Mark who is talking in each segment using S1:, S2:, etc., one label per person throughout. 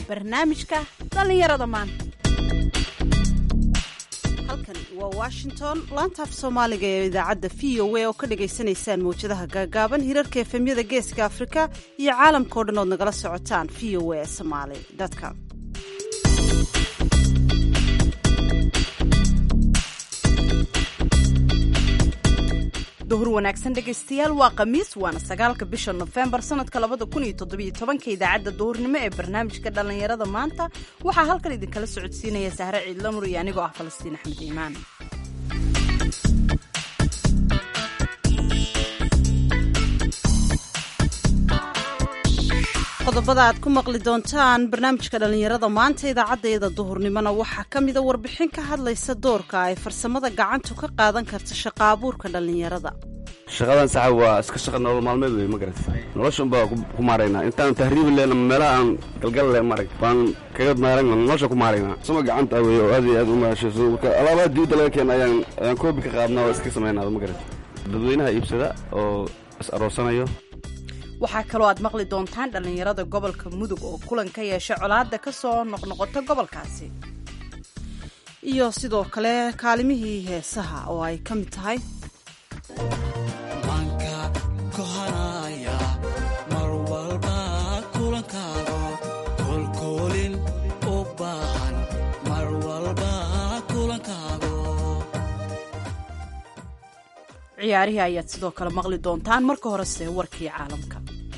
S1: barnaamijka dhallinyarada maanta halkani waa washington laantaaf soomaaliga ee idaacadda v o a oo ka dhagaysanaysaan mawjadaha gaagaaban hirarka efemyada geeska afrika iyo caalamka o dhan ood nagala socotaan v o a somaali com duhur wanaagsan dhegaystayaal waa khamiis waana sagaalka bisha nofembar sanadka labada kun iyo toddobiyo tobanka idaacadda duhurnimo ee barnaamijka dhallinyarada maanta waxaa halkan idinkala socodsiinaya sahre ciidlamur iyo anigoo ah falastiin axmed iimaan qodobada aad ku maqli doontaan barnaamijka dhallinyarada maanta idaacaddeeda duhurnimona waxaa ka mida warbixin ka hadlaysa doorka ay farsamada gacantu ka qaadan karta shaqa abuurka dhallinyarada
S2: shaqadan saxa waa iska shaqa nolol maalmeed wey ma garat noloshan baa ku maaraynaa intaan tahriibi lehna meelaha aan galgal leh marag baan kaga maarayna nolosha ku maaraynaa sama gacanta wey oo aad iyo aad u maashayso marka alaabaha dibadda laga keena ayaan ayaan koobi ka qaadnaa oo iska samaynaada ma garat dadweynaha iibsada oo is aroosanayo
S1: waxaa kaloo aad maqli doontaan dhallinyarada gobolka mudug oo kulan ka yeesha colaadda ka soo noqnoqota gobolkaasi iyo sidoo kale kaalimihii heesaha oo ay ka mid tahay
S3: manka kohanaya mar walba kulankaago kolkoolin u baahan mar walba kulankaago
S1: ciyaarihii ayaad sidoo kale maqli doontaan marka horese warkii caalamka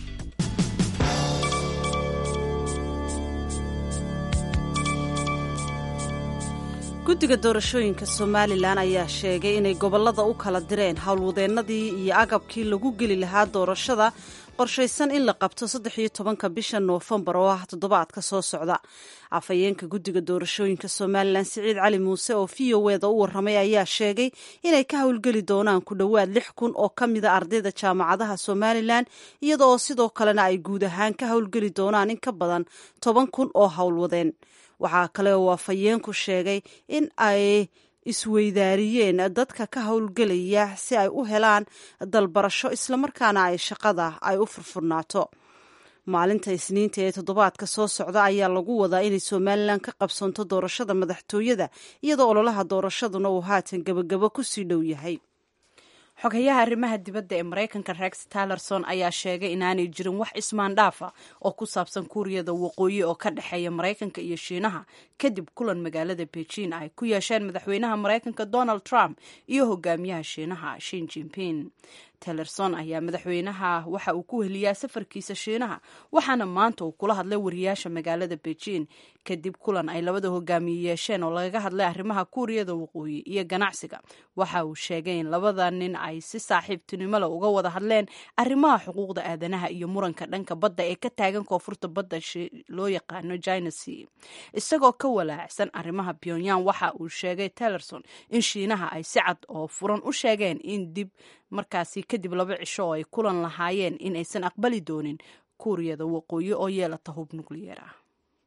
S1: guddiga doorashooyinka somalilan ayaa sheegay inay gobollada u kala direen howlwadeennadii iyo agabkii lagu geli lahaa doorashada qorshaysan in la qabto saddex iyo tobanka bisha noofembar oo ah toddobaadka soo socda afhayeenka guddiga doorashooyinka somalilan siciid cali muuse oo v o eda u warramay ayaa sheegay inay ka howlgeli doonaan ku dhowaad lix kun oo ka mida ardayda jaamacadaha somalilan iyada oo sidoo kalena ay guud ahaan ka howlgeli doonaan in ka badan toban kun oo howlwadeen waxaa kale oo afhayeenku sheegay in ay isweydaariyeen dadka ka howlgelaya si ay u helaan dalbarasho islamarkaana ay shaqada ay u furfurnaato maalinta isniinta ee toddobaadka soo socda ayaa lagu wadaa inay somalilan ka qabsanto doorashada madaxtooyada iyadoo ololaha doorashaduna uu haatan gebagabo kusii dhow yahay xogayaha arrimaha dibadda ee maraykanka rex talerson ayaa sheegay inaanay jirin wax ismaandhaafa oo ku saabsan kuuriyada waqooyi oo ka dhexeeya maraykanka iyo shiinaha kadib kulan magaalada beijing ay ku yeesheen madaxweynaha maraykanka donald trump iyo hogaamiyaha shiinaha shin jinping talerson ayaa madaxweynaha waxa uu ku heliyaa safarkiisa shiinaha waxaana maanta uu kula hadlay wariyaasha magaalada beijing kadib kulan ay labada hogaamiye yeesheen oo lagaga hadlay arrimaha kuuriyada waqooyi iyo ganacsiga waxa uu sheegay in labada nin ay si saaxiibtinimo leh uga wada hadleen arrimaha xuquuqda aadanaha iyo muranka dhanka badda ee ka taagan koonfurta badda loo yaqaano china sea isagoo ka walaacsan arrimaha pyongyang waxa uu sheegay talerson in shiinaha ay si cad oo furan u sheegeen in dib markaasi kadib laba cisho oo ay kulan lahaayeen in aysan aqbali doonin kuuriyada waqooyi oo yeelata hub nukliyeer ah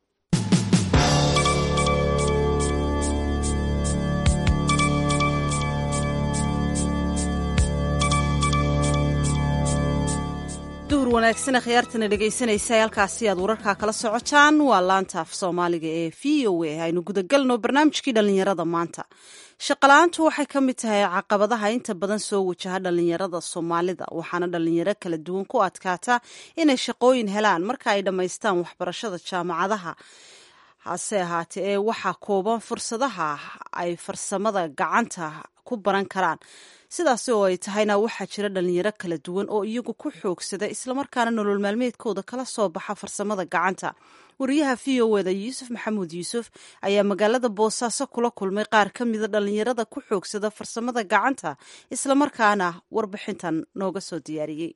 S1: duhur wanaagsana khiyaartana dhegaysanaysa halkaasi aad wararkaa kala socotaan waa laanta af soomaaliga ee v o a aynu gudagalno barnaamijkii dhallinyarada maanta shaqala-aantu waxay ka mid tahay caqabadaha inta badan soo wajaha dhallinyarada soomaalida waxaana dhallinyaro kala duwan ku adkaata inay shaqooyin helaan marka ay dhammaystaan waxbarashada jaamacadaha hase ahaatee ee waxaa kooban fursadaha ay farsamada gacanta ku baran karaan sidaasi oo ay tahayna waxaa jira dhalinyaro kala duwan oo iyagu ku xoogsada islamarkaana nolol maalmeedkooda kala soo baxa farsamada gacanta wariyaha v o eda yuusuf maxamuud yuusuf ayaa magaalada boosaaso kula kulmay qaar ka mida dhalinyarada ku xoogsada farsamada gacanta islamarkaana warbixintan nooga soo diyaariyey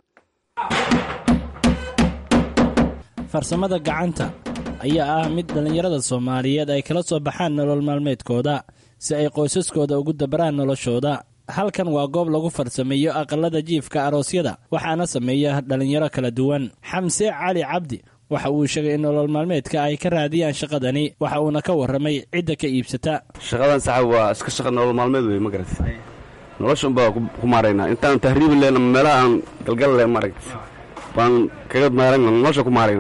S4: farsamada gacanta ayaa ah mid dhallinyarada soomaaliyeed ay kala soo baxaan nolol maalmeedkooda si ay qoysaskooda ugu dabaraan noloshooda halkan waa goob lagu farsameeyo aqalada jiifka aroosyada waxaana sameeya dhallinyaro kala duwan xamse cali cabdi waxa uu sheegay in nolol maalmeedka ay ka raadiyaan shaqadani waxa uuna ka warramay cidda ka iibsata
S2: shaqadan saxa waa iska shaqa nolol maalmeed wey ma garat noloshan baa ku maaraynaa intaan tahriibi lehna meelaha aan galgal leh marag baan kaga maarayna nolosha ku maaraynaa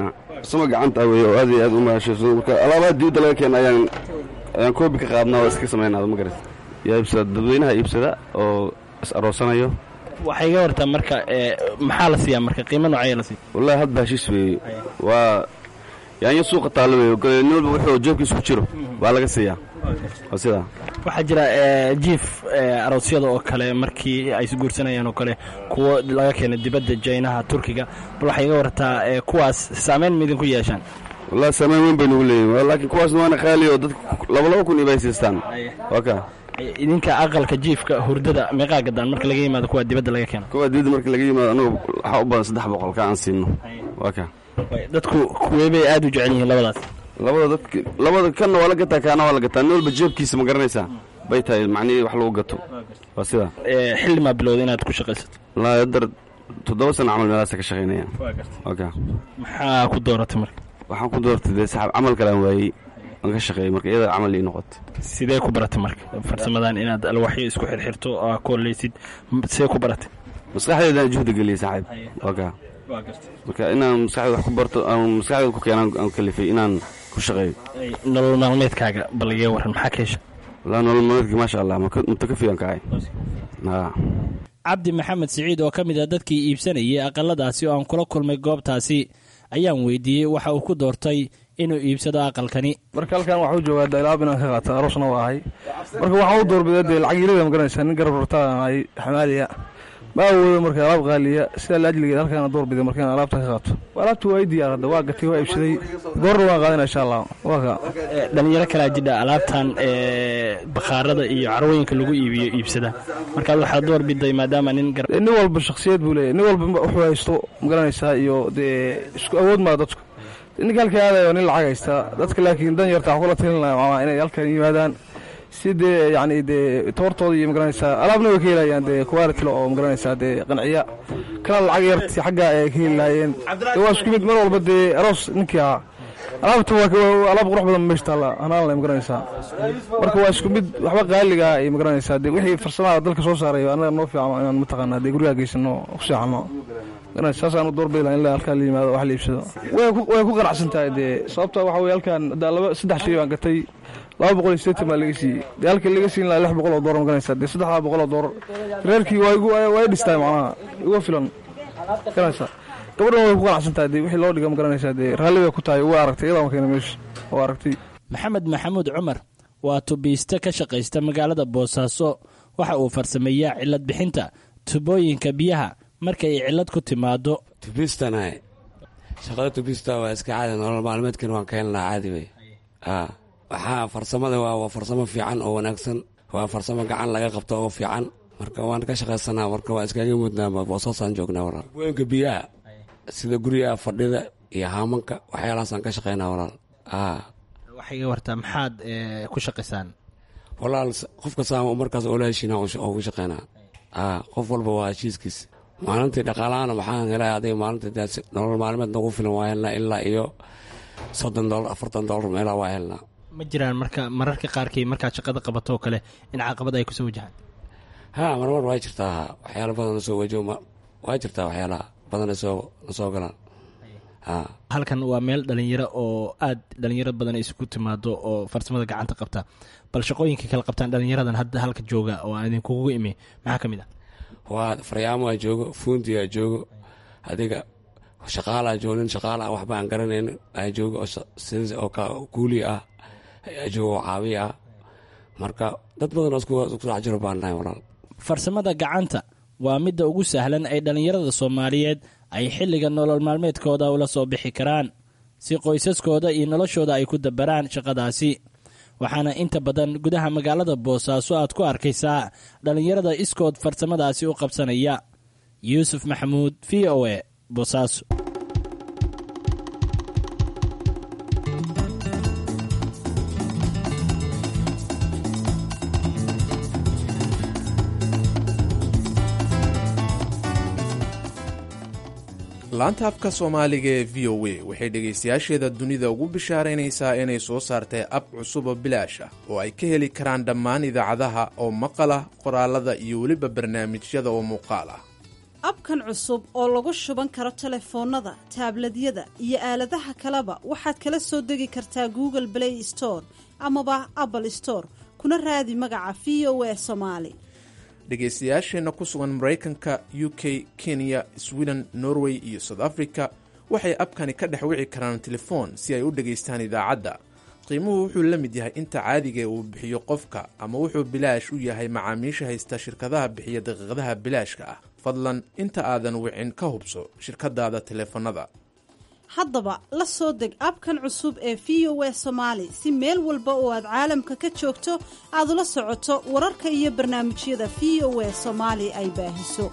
S2: farsamo gacanta ah wey oo aad iyo aad u mahashayso marka alaabaha dibadda laga keena ayaan ayaan koobi ka qaadnaa oo iska samaynaa ma garat yaa iibsada dadweynaha iibsada oo is aroosanayo
S4: waxay iga wartaa marka ee, maxaa la siiyaa marka qiimo noocaya la siiya
S2: wallahi hadba heshiis weeye waa yaanyo suuqa taalla weeye kale nin walba wuxuu jeebkiisa ku jiro waa laga siiyaa waa sidaa
S4: waxaa jira ee, jiif ee, aroosyada oo kale markii ay isguursanayaan oo kale kuwo laga keena dibadda jaynaha turkiga bal waxay iga wartaa ee, kuwaas saameyn ma idinku yeeshaan
S2: wallahi saameyn weyn bay nagu leeyihin laakiin kuwaasna waana qaali oo dadka laba laba kun ibay siistaan waa ka
S4: Ee, idinka aqalka jiifka hurdada meeqaa gadaan marka laga yimaado kuwa dibadda laga keeno
S2: kuwa dibadda marka laga yimaado anagu waxaa u badan saddex boqol ka aan siino waa ka
S4: Way, dadku kuwee bay aad u jecel yihiin labadaas
S2: labada dadka labada kanna waa la gataa kaana waa la gataa nin walba jeebkiisa ma garanaysaa bay tahay macnihii wax lagu gato waa sidaa
S4: Ee, xilli maa bilowda inaad ku shaqaysato
S2: wallaahi haddar toddoba sana camal meelahaasa ka shaqaynaya waa ka
S4: maxaa ku dooratay marka
S2: waxaan ku doortay dee saxaab camal kale aan waayey aan ka shaqeeyey marka iyada camal ii noqotay
S4: sidee ku baratay marka farsamadan inaad alwaxyo isku xirxirto oo aa kooleysid m- sidee ku baratay
S2: maskaxdeedaan juhda geliyey saaxiib waa ka marka inaan maskaxdeeda wax ku barto aan maskaxdeeda ku keenaan aan kalifay inaan ku shaqeeyo
S4: Ay, nolol maalmeedkaaga bal iga waran maxaa ka hesha
S2: wallaahi nolol maalmeedkii maasha allah maka- mutakafi aan kacay haa
S4: cabdi maxamed siciid oo ka mid ah dadkii iibsanayay aqaladaasi oo aan kula kulmay goobtaasi ayaan weydiiyey waxa uu ku doortay inuu iibsado aqalkani
S5: marka halkan waxaa u joogaa daylaab inaan ka qaata aroosna waa ahay marka waxaan u doorbiday dee lacag yelida magaranaysaa nin garab rartaan ahay xamaaliya ma awoodo marka alaab qaaliya sidaa laajligeed halkaan doorbiday marka inaan alaabta ka qaato alaabta waa i diyaar hadda waa gatay waa iibsaday goorna waan qaadana insha allah waa ka
S4: Ee, dhalinyaro kalaa jidha alaabtan ee, bakhaarada iyo carwooyinka lagu iibiyo iibsada markaad waxaad door biday maadaama nin gar
S5: Dee nin walba shaksiyad buu leeyahy nin walba wuxuu haysto magaranaysaa iyo dee isku awood maa dadku ninka halka aadayo nin lacag haysta dadka laakiin dan yarta waxaa kula talin lahaa maama inay halkan yimaadaan si dee yacni dee toortooda iyo magaranaysaa alaabna way ka helayaan dee quality oo magaranaysaa dee qanciya kana lacag yarti xagga ay ka heli lahaayeen dee waa isku mid mar walba dee aroos ninkii ahaa alaabta waa ka- waa alaab qurux badan meesha taalla hanaan leh magaranaysaa marka waa isku mid waxba qaaliga ay magaranaysaa dee wixii farsamada dalka soo saaray annaga noo fiican inaan mataqaanaa dee gurigaa geysano ku seexano garanaysa saasaan u doorbidi lahaa in la halkaan la yimaado wax la iibsado way ku way ku qanacsan tahay dee sababta waxa weye halkaan hadda laba saddex shay baan gatay laba boqol iyo siddeetan baa laga siiyey dee halka laga siin lahaa lix boqol oo doolar magaranaysaa dee saddexdaa boqol oo doolar reerkii waa igu waa i dhistaay macnaha igu filan garanaysaa gabadhan way ku qanacsan tahay dee wixii loo dhiga magaranaysaa dee raalli bay ku tahay waa aragtay iyadaa keena meesha oo aragtay
S4: maxamed maxamuud cumar waa tubiiste ka shaqaysta magaalada boosaaso waxa uu farsameeyaa cilad bixinta tubooyinka biyaha marka ay cilad ku timaado
S6: tubistanahay shaqada tubista waa iska caadi nolol maalmeedkan waan ka helnaa caadi wey a waxaa farsamada waa waa farsamo fiican oo wanaagsan waa farsamo gacan laga qabto oo fiican marka waan ka shaqaysanaa marka waa iskaga mudnaa boosaasaan joognaa walaal tubooyinka biyaha sida guryaha fadhida iyo haamanka waxyaalahaasaan ka shaqaynaa walaal a
S4: waxay iga wartaa maxaad ee, ku shaqaysaan
S6: walaal s- qof kastaama markaas oola heshiina oo ku shaqaynaa a qof walba waa heshiiskiis maalintii dhaqaalahana waxaan helay adiga maalintii dee si- nolol maalmeed nagu filan waa helnaa ilaa iyo soddon dolar afartan dolar meelaa waa helnaa
S4: ma jiraan marka mararka qaarkii markaad shaqada qabato oo kale in caqabad ay kusoo wajahaan
S6: ha marmar waa jirtaa waxyaala badan nasoo wajo waa jirtaa waxyaalaha badan nasoo nasoo galaan ha
S4: halkan waa meel dhalinyaro oo aad dhalinyaro badan ay isugu timaado oo farsamada gacanta qabta bal shaqooyinka kala qabtaan dhalinyaradan hadda halka jooga oo aan idinkugu imi maxaa ka mid ah
S6: waa faryaamoa joogo fuundiyaa joogo adiga shaqaalaa joogo nin shaqaala ah waxba aan garanayn aa joogo oo sha- sidii oo ka kuuli ah ayaa joogo oo caawiya ah marka dad badan oo isku isku dhex jiro baan nahay walaal
S4: farsamada gacanta waa midda ugu sahlan ay dhallinyarada soomaaliyeed ay xilliga nolol maalmeedkooda ula soo bixi karaan si qoysaskooda iyo noloshooda ay ku dabaraan shaqadaasi waxaana inta badan gudaha magaalada boosaaso aad ku arkaysaa dhallinyarada iskood farsamadaasi u qabsanaya yuusuf maxamuud v o e boosaaso
S7: laanta afka soomaaliga ee v o a waxay dhegaystayaasheeda dunida ugu bishaaraynaysaa inay soo saartay ab cusub oo bilaash ah oo ay ka heli karaan dhammaan idaacadaha oo maqal ah qoraalada iyo weliba barnaamijyada oo muuqaal ah
S1: abkan cusub oo lagu shuban karo telefoonnada taabladyada iyo aaladaha kaleba waxaad kala soo degi kartaa google play store amaba apple store kuna raadi magaca v o a somaali
S7: dhegaystayaasheenna ku sugan maraykanka u k kenya sweden norway iyo south africa waxay abkani ka dhex wici karaan telefoon si ay u dhegaystaan idaacadda qiimuhu wuxuu la mid yahay inta caadigae uu bixiyo qofka ama wuxuu bilaash u yahay macaamiisha haysta shirkadaha bixiya daqiiqadaha bilaashka ah fadlan inta aadan wicin ka hubso shirkadaada teleefanada
S1: haddaba la soo deg abkan cusub ee v o a somaali si meel walba oo aad caalamka ka joogto aad ula socoto wararka iyo barnaamijyada v o a soomaali ay baahiso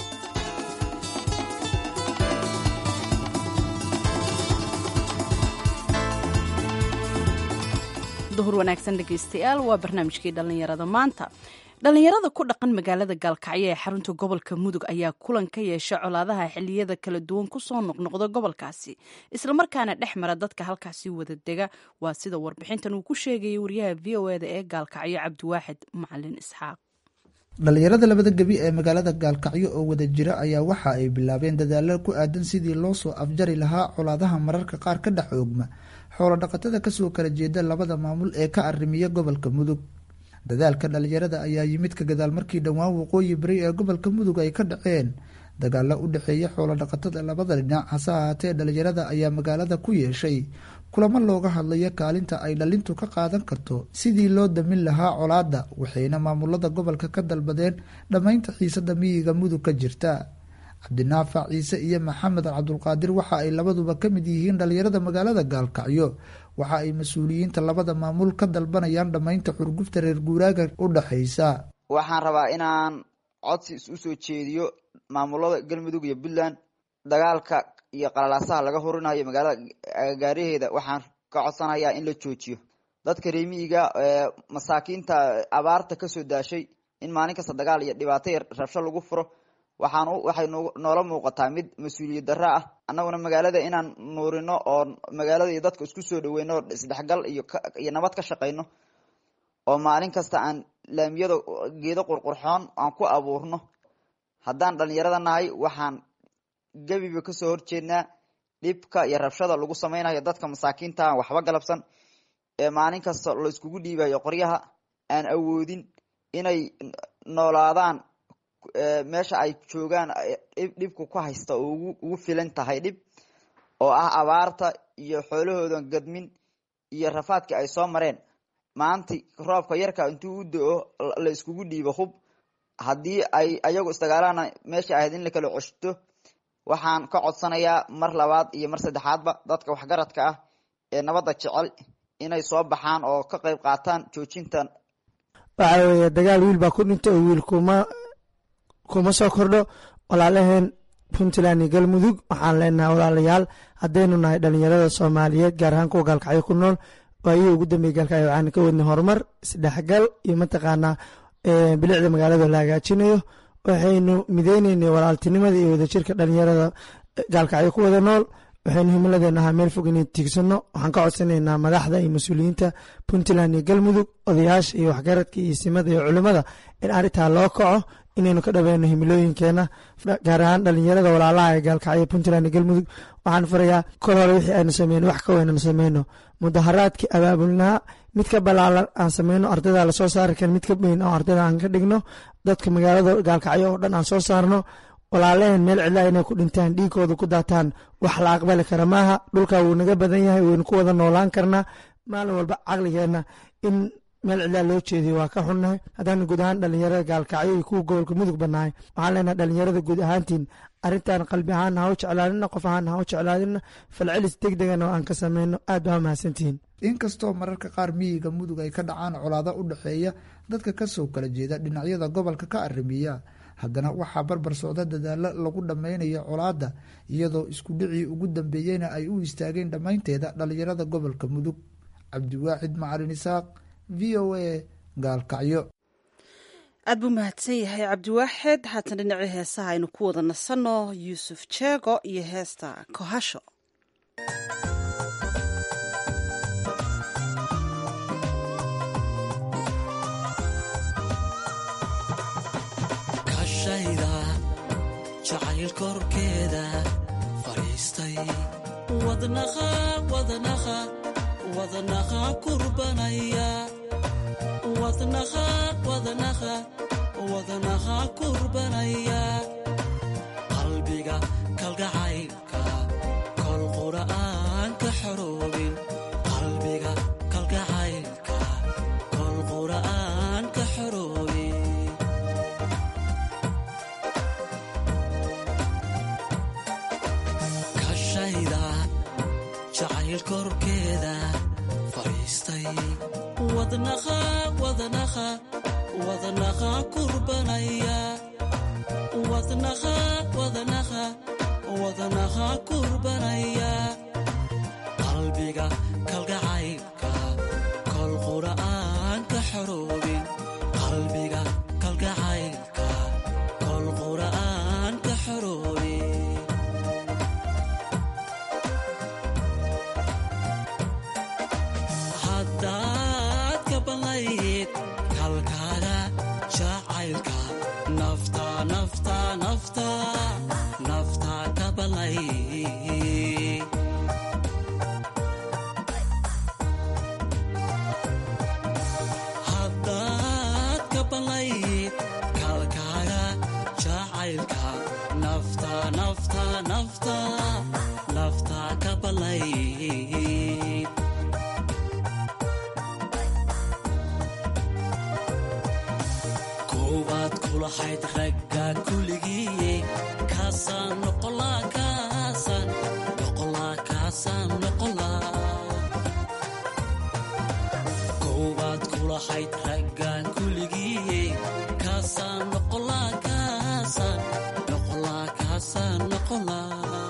S8: duhur wanaagsan dhegaystayaal waa barnaamijkii dhallinyarada maanta dhallinyarada ku dhaqan magaalada gaalkacyo ee xarunta gobolka mudug ayaa kulan ka yeesha colaadaha xiliyada kala duwan kusoo noqnoqda gobolkaasi islamarkaana dhex mara dadka halkaasi wada dega waa sida warbixintan uu ku sheegayay wariyaha v o eda ee gaalkacyo cabdiwaaxid macalin isxaaq
S9: dhallinyarada labada gebi ee magaalada gaalkacyo oo wada jira ayaa waxa ay bilaabeen dadaalo ku aadan sidii loo soo afjari lahaa colaadaha mararka qaar ka dhex oogma xoolo dhaqatada kasoo kala jeeda labada maamul ee ka arrimiya gobolka mudug dadaalka dhallinyarada ayaa yimid ka gadaal markii dhowaan waqooyi bari ee gobolka mudug ay ka dhaceen dagaalo u dhexeeya xoolo dhaqatada labada dhinac hase ahaatee dhallinyarada ayaa magaalada ku yeeshay kulamo looga hadlayo kaalinta ay dhalintu ka qaadan karto sidii loo damin lahaa colaadda waxayna maamulada gobolka ka dalbadeen dhammaynta xiisada miyiga mudug ka jirta cabdinaafac ciise iyo maxamed cabdulqaadir waxa ay labaduba ka mid yihiin dhallinyarada magaalada gaalkacyo waxa ay mas-uuliyiinta labada maamul ka dalbanayaan dhammaynta xurgufta reer guuraaga u dhexaysa
S10: waxaan rabaa inaan codsi is usoo jeediyo maamulada galmudug iyo puntland dagaalka iyo qalalaasaha laga hurinayo magaalada agagaaraheeda waxaan ka codsanayaa in la joojiyo dadka reemiyiga masaakiinta abaarta kasoo daashay in maalin kasta dagaal iyo dhibaato yar rabsho lagu furo waxaan waxay noola muuqataa mid mas-uuliyad darro ah annaguna magaalada inaan nuurino oo magaalada iyo dadka isku soo dhaweyno oo isdhexgal iyo iyo nabad ka shaqayno oo maalin kasta aan laamiyada geedo qurqurxoon aan ku abuurno haddaan dhalinyarada nahay waxaan gebiba kasoo horjeednaa dhibka iyo rabshada lagu sameynayo dadka masaakiinta aan waxba galabsan ee maalin kasta la iskugu dhiibayo qoryaha aan awoodin inay noolaadaan meesha ay joogaan dhibku ku haysta oo ugu filan tahay dhib oo ah abaarta iyo xoolahoodan gadmin iyo rafaadkii ay soo mareen maanti roobka yarka intuu u do-o la iskugu dhiibo hub haddii ay ayagu isdagaalana meesha ahayd in la kala coshto waxaan ka codsanayaa mar labaad iyo mar saddexaadba dadka waxgaradka ah ee nabadda jecel inay soo baxaan oo ka qayb qaataan joojintan
S11: waxa weeye dagaal wiil baa ku dhinta oo wiil kuma kuma soo kordho walaalaheen puntland iyo galmudug waxaan leenahay walaalayaal haddaynu nahay dhalinyarada soomaaliyeed gaar ahaan kuwa gaalkacyo ku nool waayihii ugu dambeeyey gaalkacyo waxaan ka wadnay horumar isdhexgal iyo mataqaanaa bilicda magaalada la hagaajinayo waxaynu mideyneynay walaaltinimada iyo wadajirka dhalinyarada gaalkacyo ku wada nool waxaynu himiladeena ahaa meel fog inay tiigsano waxaan ka codsanaynaa madaxda iyo mas-uuliyiinta puntland iyo galmudug odayaasha iyo waxgaradka iyo simada iyo culimada in arrintaa loo kaco inaynu ka dhaweyno himilooyinkeena gaar ahaan dhalinyarada walaalaha ee gaalkacyo puntland iyo galmudug waxaan farayaa kol hore wixii aynu sameyno wax ka weynanu sameyno mudaharaadkii abaabulnaha mid ka balaalan aan sameyno ardayda lasoo saari karin mid ka weyn oo ardayda aan ka dhigno dadka magaalada gaalkacyo oo dhan aan soo saarno walaalaheen meel cidlaa inay ku dhintaan dhiigooda ku daataan wax la aqbali kara maaha dhulkaa wuu naga badan yahay waynu ku wada noolaan karnaa maalin walba caqligeenna in meel cidlaa loo jeediyo waa ka xunnahay haddaan guud ahaan dhalinyarada gaalkacyo iyo kuwa gobolka mudug bannahay waxaan leenahay dhalinyarada guud ahaantiin arrintan qalbi ahaan ha u jeclaadina qof ahaan ha u jeclaadina falcelis deg degana oo aan ka sameyno aad baa mahadsantihiin
S9: inkastoo mararka qaar miyiga mudug ay ka dhacaan colaado u dhexeeya dadka kasoo kala jeeda dhinacyada gobolka ka arrimiya haddana waxaa barbar socda dadaalo lagu dhammaynayo colaadda iyadoo isku dhicii ugu dambeeyeyna ay u istaageen dhammaynteeda dhalinyarada gobolka mudug cabdiwaaxid macalin isaaq v o a gaalkacyo
S1: aad buu mahadsan yahay cabdiwaaxid haatan dhinacii heesaha aynu ku wada nasanno yuusuf jeego iyo heesta kohasho
S3: kashayda jacayl jacayl korkeeda fadhiistay wadnaqa wadnaqa wadnaqa kurbanaya wadnaqa wadnaqa wadnaqa kurbanaya qalbiga kalgacaylka kol qura'aan ka xoroobin qalbiga kalgacaylka kol qura'aan ka xoroobin kashayda jacayl korkeeda fadhiistay wadnaqa wadnaqa wadnaqa kurbanaya wadnaqa wadnaqa wadnaqa kurbanaya qalbiga kalgacaylka kol qura'aan ka xoroobin qalbiga kalgacaylka kol qura'aan ka xoroobin haddaad ka banlayd kalkaaga jacaylka nafta nafta nafta nafta ka banlayd haddaad ka banlayd kalkaaga jacaylka nafta nafta nafta nafta ka banlayd koowaad kulahayd ragga kuligii kaasaan noqolaa kaasaan noqolaa kaasaan noqolaa koowaad kulahayd raggan kuligii kaasaan noqolaa kaasaan noqolaa kaasaan noqolaa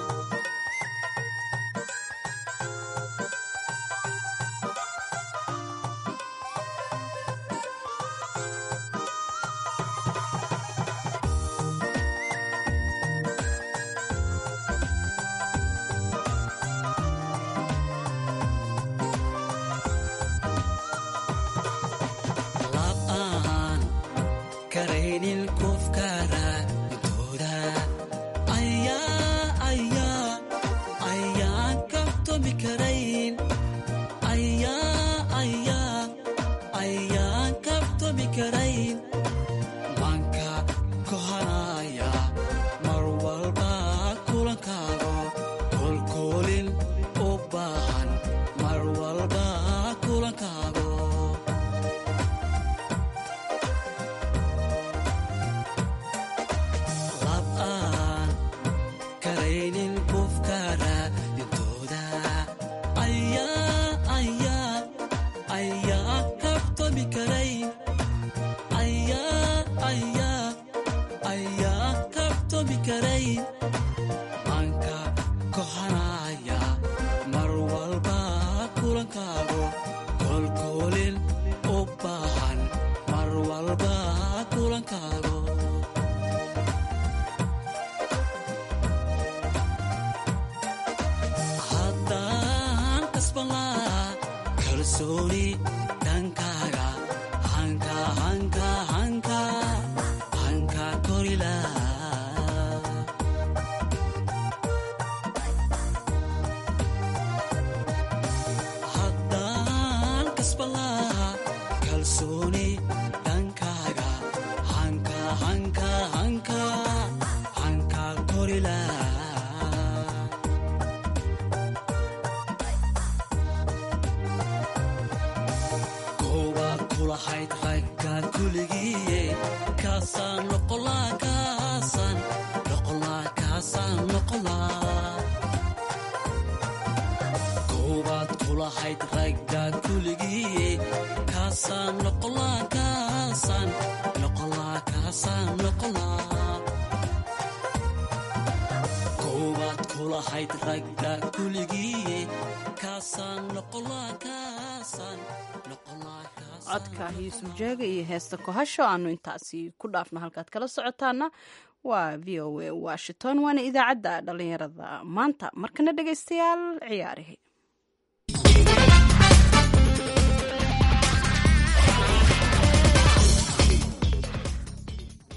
S3: lab aan karaynin kufkara intooda ayaa ayaa ayaan kabtomi karayn ayaa ayaa ayaan kabtomi karayn manka kohanaya mar walba kulankaago kolkoolin u baahan mar walba kulankaago lab aan karaynin kufkara intooda ayaa ayaa ayaa kabtomi karayn ayaa ayaa ayaa kabtomi karayn manka kohanaya mar walba kulankaago kolkoolin u baahan mar walba kulankaago haddaan kasbanlaa kalsooni dhankaaga hanka hanka hanka hanka korilaa haddaan kasbanlaa kalsooni dhankaaga hanka hanka hanka hanka korilaa koowaad kulahayd ragga kuligii kaasaan noqolaa kaasaan noqolaa kaasaan noqolaa koowaad kulahayd ragga kuligii kaasaan noqolaa kaasaan noqolaa kaasaan noqolaa koowaad kulahayd ragga kuligii kaasaan noqolaa kaasaan noqolaa kaasaan
S8: codka yuusuf jeega iyo heesta kohasho aanu intaasi ku dhaafno halkaad kala socotaana waa v o a washington waana idaacadda dhalinyarada maanta markana dhegaystayaal ciyaarihi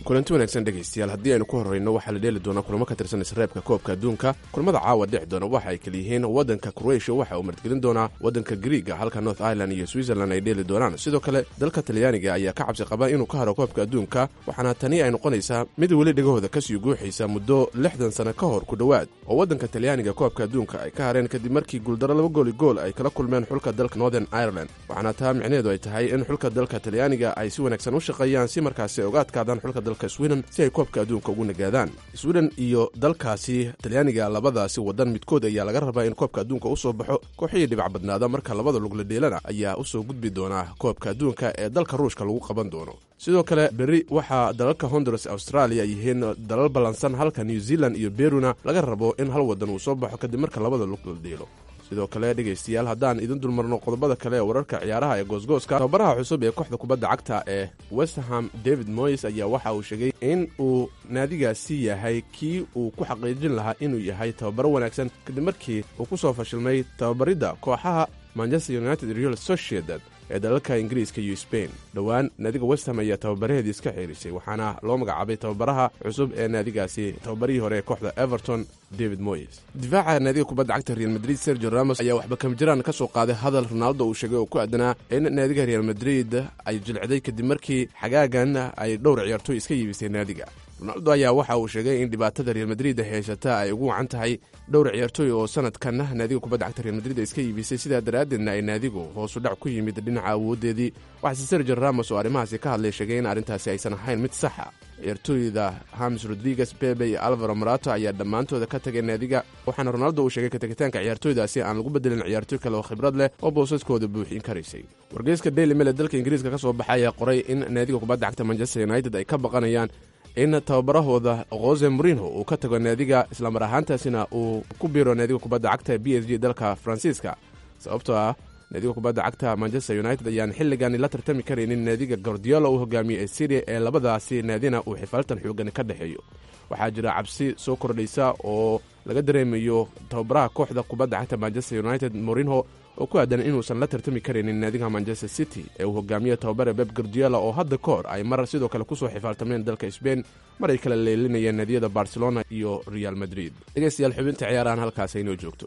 S7: kulanti wanaagsan dhegaystayaal haddii aynu ku horrayno waxaa la dheeli doonaa kulamo ka tirsan isreebka koobka adduunka kulamada caawa dhexi doona waxa ay kala yihiin waddanka kroatia waxa uu martgelin doonaa waddanka griiga halka north ireland iyo switzerland ay dheeli doonaan sidoo kale dalka talyaaniga ayaa ka cabsi qaba inuu ka haro koobka adduunka waxaana tani ay noqonaysaa mid weli dhegahooda kasii guuxaysa muddo lixdan sano ka hor ku dhowaad oo waddanka talyaaniga koobka adduunka ay ka hareen kadib markii guuldaro laba gooli gool ay kala kulmeen xulka dalka northern ireland waxaana taa micneheedu ay tahay in xulka dalka talyaaniga ay si wanaagsan u shaqeeyaan si markaasi ay uga adkaadaan xulka dalka sweden si ay koobka adduunka ugu nagaadaan sweden iyo dalkaasi talyaaniga labadaasi waddan midkood ayaa laga rabaa in koobka adduunka u soo baxo kooxihii dhibac badnaada marka labada lugla dheelana ayaa u soo gudbi doonaa koobka adduunka ee dalka ruushka lagu qaban doono sidoo kale berri waxaa dalalka honduras australia yihiin dalal ballansan halka new zealand iyo beruna laga rabo in hal waddan uu soo baxo kadib marka labada lug la dheelo sidoo kale dhegaystayaal haddaan idin dulmarno qodobada kale ee wararka ciyaaraha ee goosgooska tababaraha cusub ee kooxda kubadda cagta ee westerham david moyes ayaa waxa uu sheegay in uu naadigaasi yahay kii uu ku xaqiijin lahaa inuu yahay tababaro wanaagsan kadib markii uu ku soo fashilmay tababaridda kooxaha manchester united real sociedad ee dalalka ingiriiska iyo sbain dhowaan naadiga westham ayaa tababaraheedii iska xeerisay waxaana loo magacaabay tababaraha cusub ee naadigaasi tababarihii hore ee kooxda everton david moyes difaaca naadiga kubadda cagta real madrid sergio ramos ayaa waxba kamjiraan ka soo qaaday hadal ronaldo uu sheegay oo ku aadanaa in naadiga real madrid ay jilcday kadib markii xagaagan ay dhowr ciyaartooy iska yiibisay naadiga ronaldo ayaa waxa uu sheegay in dhibaatada real madrid haysata ay ugu wacan tahay dhowr ciyaartooy oo sanadkan naadiga kubadda cagta real madrid iska iibisay sidaa daraaddeedna ay naadigu hoosu dhac ku yimid dhinaca awoodeedii waxaase sergio ramos oo arrimahaasi ka hadlay sheegay in arrintaasi aysan ahayn mid saxa ciyaartooyda hamis rodriguez bebe iyo alvaro marato ayaa dhammaantooda ka tagay naadiga waxaana ronaldo uu sheegay kategitaanka ciyaartooydaasi aan lagu bedelin ciyaartooy kale oo khibrad leh oo boosaskooda buuxin karaysay wargeyska daily mele dalka ingiriiska ka soo baxay ayaa qoray in naadiga kubadda cagta manchester united ay ka baqanayaan in tababarahooda kose morinho uu ka tago naadiga islamar ahaantaasina uu ku biiro naadiga kubadda cagta b s g dalka faransiiska sababtoo ah naadiga kubadda cagta manchester united ayaan xilligani la tartami karaynin naadiga gordiola uu hogaamiyey ee syria ee labadaasi naadina uu xifaaltan xoogani ka dhexeeyo waxaa jira cabsi soo kordhaysa oo laga dareemayo tababaraha kooxda kubadda cagta manchester united morinho oo ku aadan inuusan la tartami karaynin naadiga manchester city ee uu hogaamiye tababare beb gordiola oo hadda ka hor ay mar sidoo kale kusoo xifaaltameen dalka sbain mar ay kala leelinayeen naadiyada barcelona iyo real madrid dhegeystayaal xubinta ciyaarahan halkaas aynoo joogto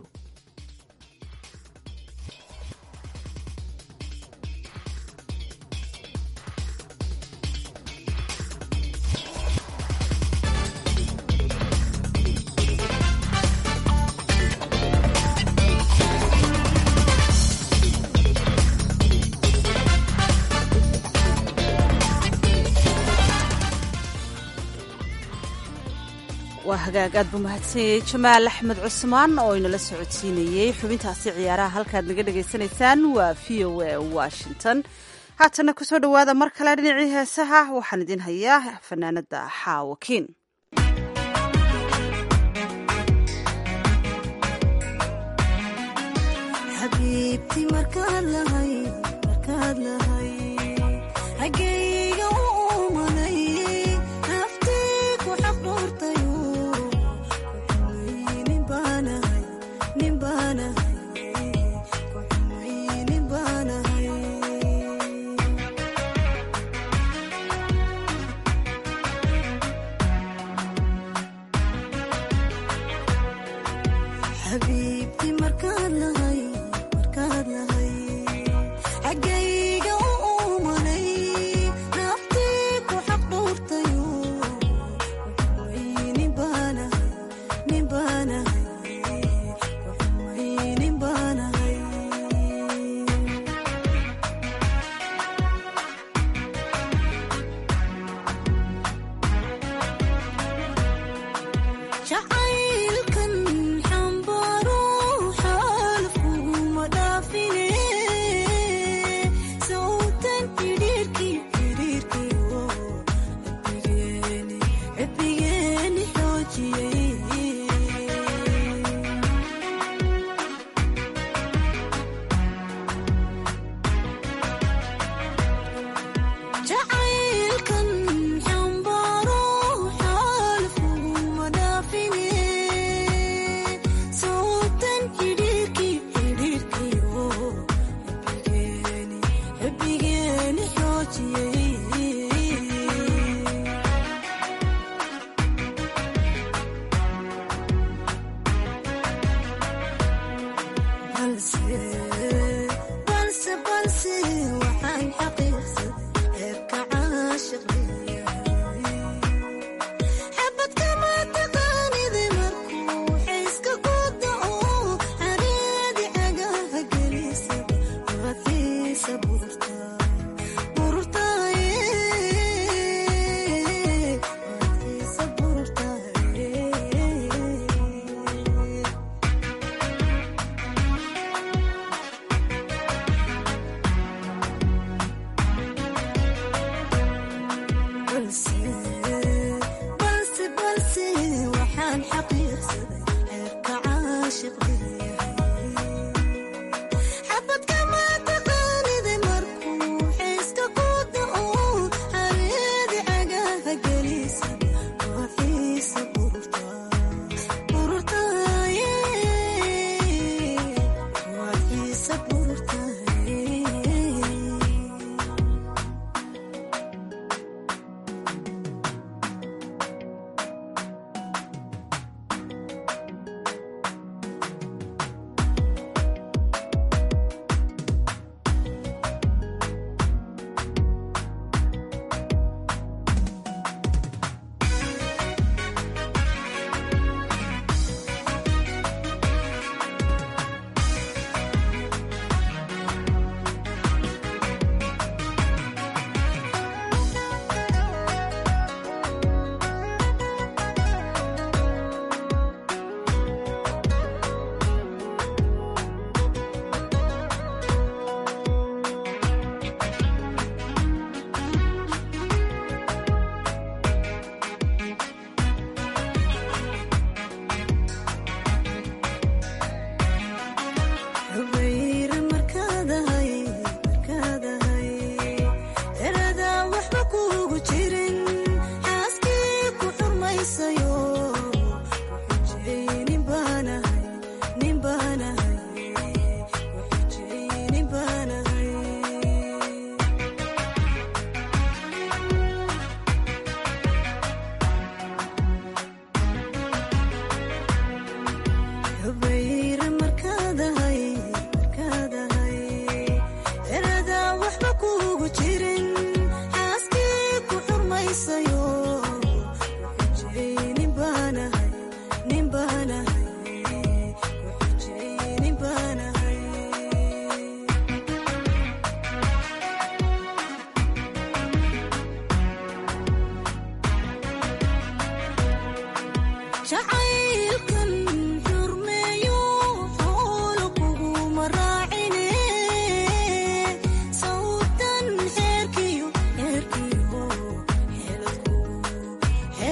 S1: waa hagaag aad buu mahadsanyay jamaal axmed cusmaan oo inala socodsiinayey xubintaasi ciyaaraha halkaad naga dhagaysanaysaan waa v o a washington haatana kusoo dhowaada mar kale dhinacii heesaha waxaan idin hayaa fanaanada xaawakiin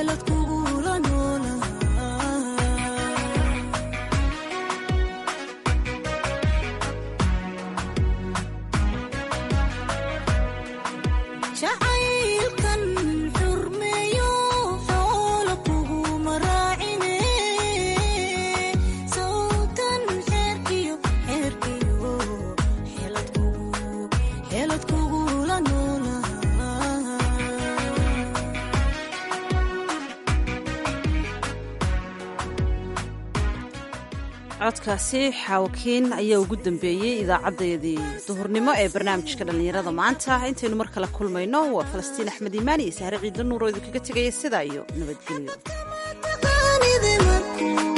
S12: xeelad kugula noolaa jacaylkan xurmeeyo xoolo kuguma raacine sawtan xeerkiyo xeerkiyo xeelad kugu xeelad kugula noolaa
S1: codkaasi xaawakiin ayaa ugu dambeeyey idaacaddayadii duhurnimo ee barnaamijka dhallinyarada maanta intaynu mar kale kulmayno waa falastiin axmed iimaan iyo sahre ciidla nuur oo idinkaga tegaya sidaa iyo nabadgelyo
S12: taqaanide markuu